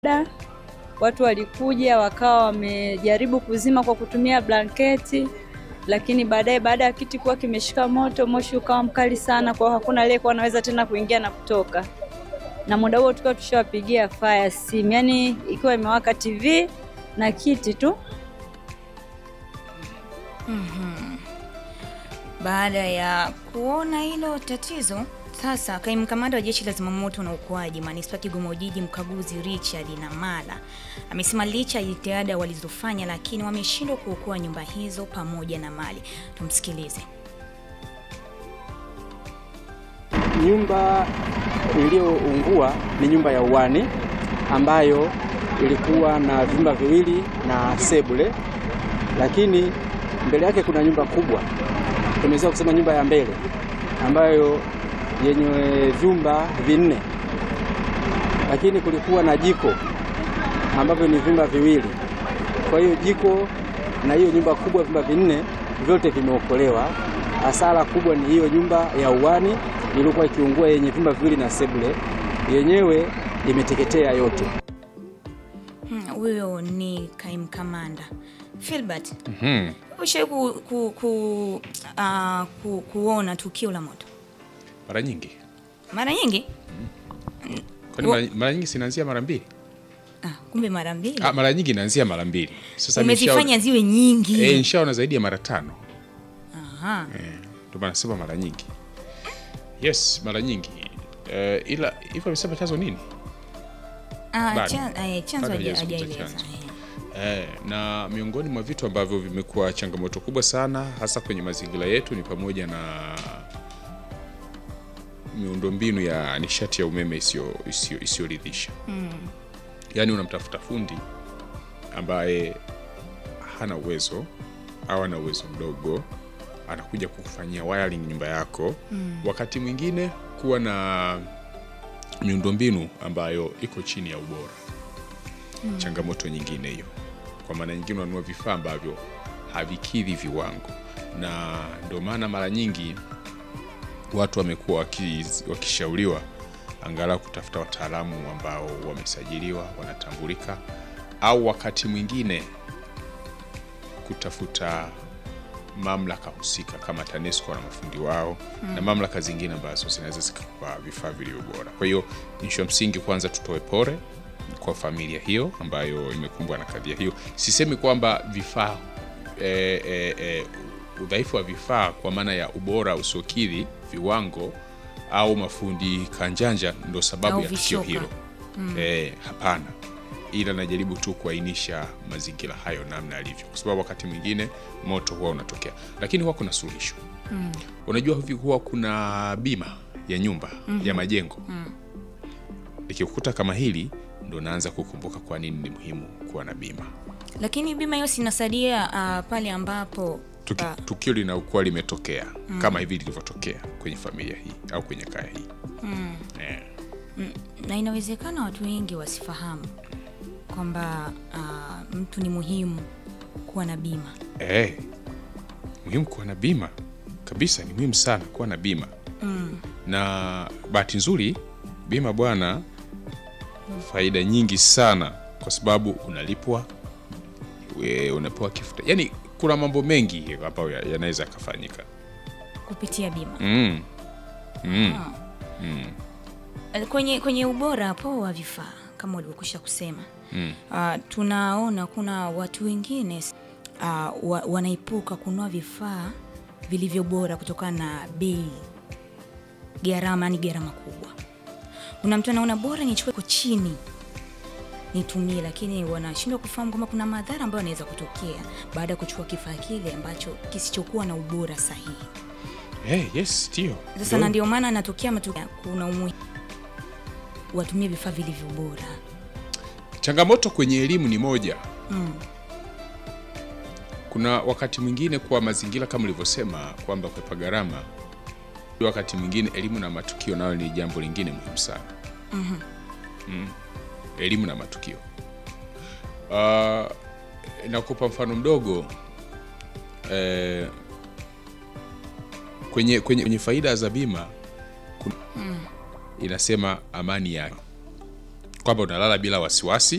Da, watu walikuja wakawa wamejaribu kuzima kwa kutumia blanketi, lakini baadaye baada ya kiti kuwa kimeshika moto, moshi ukawa mkali sana, kwa hiyo hakuna aliyekuwa anaweza tena kuingia na kutoka, na muda huo tukiwa tushawapigia fire simu, yaani ikiwa imewaka TV na kiti tu. Mhm. Baada ya kuona hilo tatizo, sasa kaimu kamanda wa jeshi la zimamoto na uokoaji manispaa Kigoma Ujiji, mkaguzi Richard Namala amesema licha ya jitihada walizofanya, lakini wameshindwa kuokoa nyumba hizo pamoja na mali. Tumsikilize. Nyumba iliyoungua ni nyumba ya uwani ambayo ilikuwa na vyumba viwili na sebule, lakini mbele yake kuna nyumba kubwa, tunaweza kusema nyumba ya mbele ambayo yenye vyumba vinne, lakini kulikuwa na jiko ambavyo ni vyumba viwili. Kwa hiyo jiko na hiyo nyumba kubwa vyumba vinne vyote vimeokolewa. Hasara kubwa ni hiyo nyumba ya uwani iliyokuwa ikiungua yenye vyumba viwili na sebule, yenyewe imeteketea yote. Hmm, Huyo ni kaimu kamanda Filbert. Mhm. Ushawahi ku, ku, ku, ah, ku, kuona tukio la moto Mara nyingi mara nyingi? kwani mara, mara nyingi sinaanzia mara mbili? Ah, kumbe mara mbili Ah, mara nyingi inaanzia mara mbili. Sasa umezifanya ziwe nyingi. nishaona- eh, nishaona zaidi ya mara tano. Aha. Eh, ndio maana nasema mara nyingi. Yes, mara nyingi. Eh, ila hivyo amesema chanzo nini? Ah, Bado. chan, eh, chanzo Bado haja- hajazungumza hajaeleza. chanzo. eh. Eh, na miongoni mwa vitu ambavyo vimekuwa changamoto kubwa sana hasa kwenye mazingira yetu ni pamoja na miundombinu ya nishati ya umeme isiyo- isiyo- isiyoridhisha. Yaani unamtafuta fundi ambaye hana uwezo au ana uwezo mdogo, anakuja kukufanyia wiring nyumba yako. Wakati mwingine kuwa na miundombinu ambayo iko chini ya ubora changamoto nyingine hiyo. Kwa maana nyingine, unanunua vifaa ambavyo havikidhi viwango, na ndio maana mara nyingi watu wamekuwa waki- wakishauriwa angalau kutafuta wataalamu ambao wamesajiliwa, wanatambulika, au wakati mwingine kutafuta mamlaka husika kama TANESCO na mafundi wao na mamlaka zingine ambazo zinaweza zikakupa vifaa vilivyo bora. Kwa hiyo nisho msingi, kwanza tutoe pole kwa familia hiyo ambayo imekumbwa na kadhia hiyo. Sisemi kwamba vifaa e, e, e, udhaifu wa vifaa kwa maana ya ubora usiokidhi viwango au mafundi kanjanja ndo sababu Au ya tukio vishoka. hilo. Eh, hapana, ila najaribu tu kuainisha mazingira hayo namna yalivyo, kwa sababu wakati mwingine moto huwa unatokea, lakini huwa kuna suluhisho. Unajua hivi huwa kuna bima ya nyumba ya majengo ikikukuta kama hili, ndo naanza kukumbuka kwa nini ni muhimu kuwa na bima. Lakini bima hiyo sinasaidia ah, pale ambapo Tuki, ah, tukio linakuwa limetokea kama hivi lilivyotokea kwenye familia hii au kwenye kaya hii eh. na inawezekana watu wengi wasifahamu kwamba ah, mtu ni muhimu kuwa na bima. Eh, muhimu kuwa na bima kabisa, ni muhimu sana kuwa na bima na bahati nzuri bima bwana, faida nyingi sana kwa sababu unalipwa, we- unapewa kifuta, yaani kuna mambo mengi ambayo ya- yanaweza yakafanyika. kupitia bima mm. mm. Eh, kwenye, kwenye ubora hapo wa vifaa kama ulivyokwisha kusema Mm. ah, tunaona kuna watu wengine ah, wa, wanaepuka kununua vifaa vilivyo bora kutokana na bei gharama, ni gharama kubwa. Kuna mtu anaona bora nichukue kwa chini nitumie, lakini wanashindwa kufahamu kwamba kuna madhara ambayo yanaweza kutokea baada ya kuchukua kifaa kile ambacho kisichokuwa na ubora sahihi. Eh, yes, ndio Sasa Ndio. na ndio maana anatokea matukio, kuna umuhimu watumie vifaa vilivyo bora. Changamoto kwenye elimu ni moja. Kuna wakati mwingine kwa mazingira kama ulivyosema kwamba kwepa gharama, wakati mwingine elimu na matukio nayo ni jambo lingine muhimu sana. Mm. Elimu na matukio. Uh, nakupa mfano mdogo eh, kwenye, kwenye, kwenye faida za bima kuna, inasema amani ya kwamba unalala bila wasiwasi